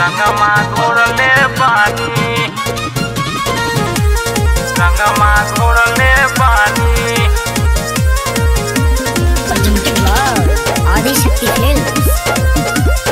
रंगमा घोरले बानी रंगमा घोरले बानी presented by Adi Shakti Films.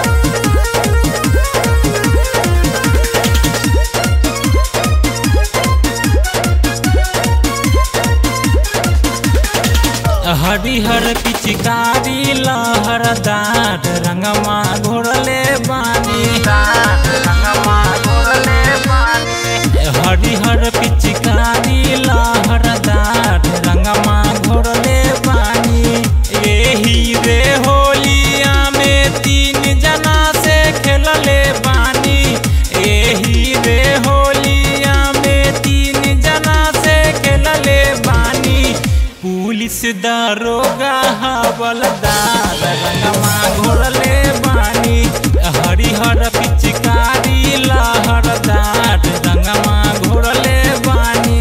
हरिहर पिचकारी लहरदार रंगमा घोरले बानी रंगमा घोरले बानी हरिहर पिचकारी लहरदार रंगमा घोरले बानी एही रे होलिया में तीन जना से खेलले बानी एही रे होलिया में तीन जना से खेलले बानी पुलिस दारोगा हवलदार रंगमा घोरले बानी हरिहर पिचकारी लहरदार रंगमा घोरले बानी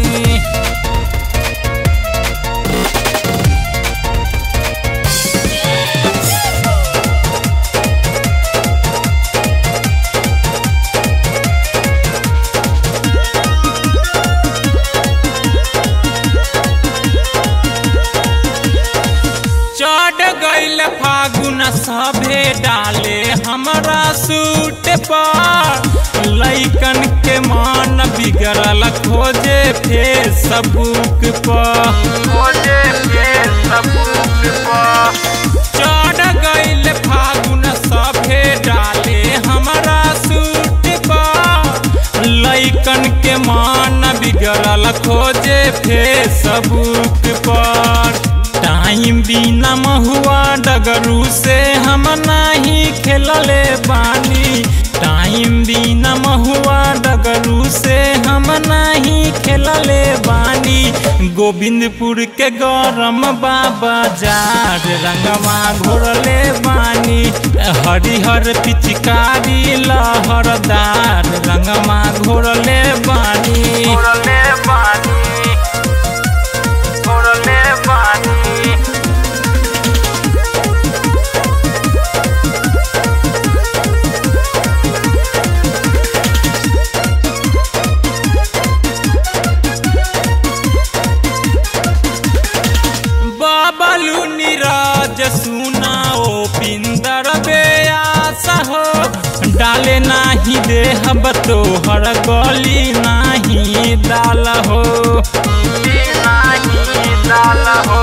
चढ़ गईल फागुन सभे डाले हमरा सूट पर लैकन के मान बिगड़ल खोजे फेसबुक पर खोजे के सबूत पर चढ़ गईल फागुन सभे डाले हमरा सूट पर लैकन के मान बिगड़ल खोजे फेसबुक पर टाइम बिना महुआ डगरू से हम नहीं खेलले बानी टाइम बिना महुआ डगरू से हम नहीं खेलले बानी गोविंदपुर के गरम बाबा जार रंगमा घोरले बानी हरिहर पिचकारी लहरदार रंगमा घोरले बानी घोरले बानी घोरले बानी बाबलू नीरज सुना ओ पिंदर बेयास हो डाले नाही देहब तोहर गली नाही डाल हो नाही डाल हो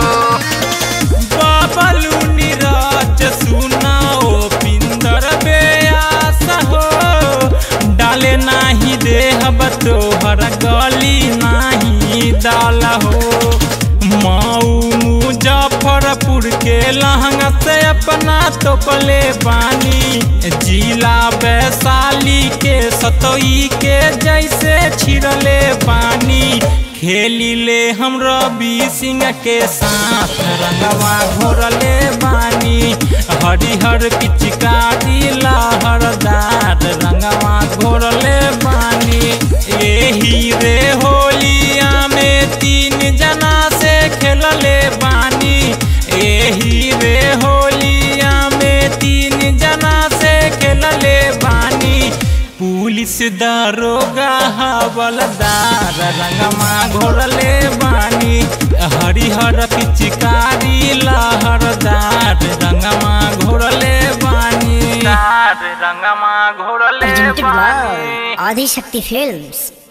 बाबलू नीरज सुना ओ पिंदर बेयास हो डाले नाही देहब तोहर गली नाही डाल हो माऊ मुजफ्फरपुर के लहंगा से अपना तोपले बानी जिला वैशाली के सतोई के जैसे छिड़ले पानी खेली ले हम रवि सिंह के साथ रंगवा घोरले बानी हरिहर पिचकारी लहरदार रंगवा घोरले बानी एही रे होलिया में तीन जना से खेलले बानी एही रे होलिया में तीन जना से खेलले बानी पुलिस दारोगा हवलदार रंगमा घोरले बानी हरिहर पिचकारी लहरदार रंगमा घोरले बानी तार रंगमा घोरले Presented बानी by Adi Shakti Films.